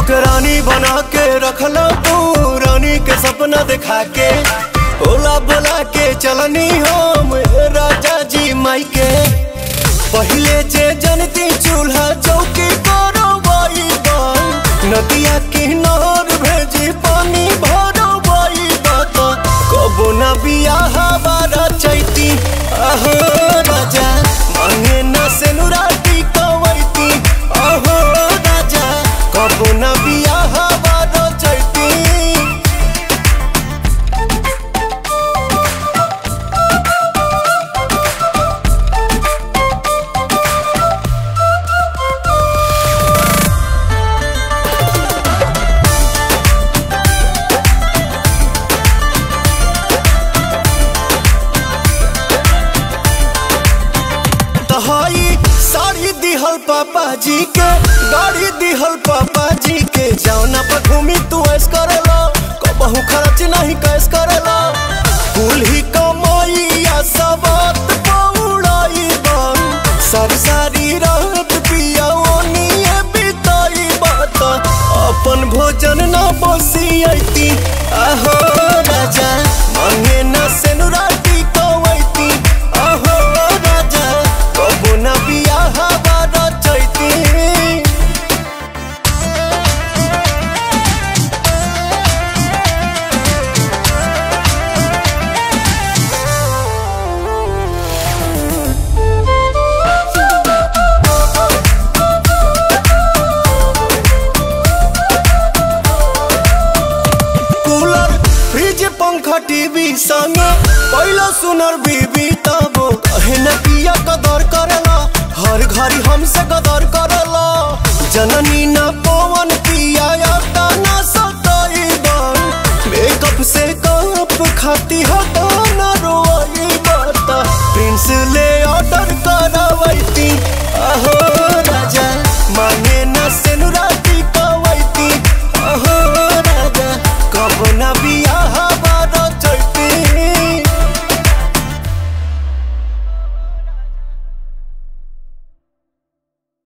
हमके रानी बना के रखला तू रानी के सपना दिखा के ओला बोला के चलनी हम राजा जी माई के पहले जे जनती चूल्हा चौकी करो नदिया किनार भेजी पानी भरो बात कबो न बियाह बारा चैती अहो राजा मांगे न से नुराटी कवैती अहो राजा कबो न बियाह बारा चैती तहाई साड़ी दिहल पापा जी के गाड़ी दिहल पापा जी के जौना पर घूमी तू ऐस करेला कबहू खर्च नहीं कैस करेला कुल ही कमाइया सबत पौड़ाई बन सारी सारी रात पिया ओनिए बिताई बात अपन भोजन न बसियती आहो राजा मांगे न सेनुराटी कवैती आहो राजा कबो न बियाह बारा चैती कूलर फ्रिज पंखा टीवी संग पहला सुनर बीबी तब कहे न पिया कदर करेला हर घड़ी हमसे कदर करेला जननी न पवन पिया आता न सताई बन मेकअप से कप खाती हटा न रोई बता प्रिंस ले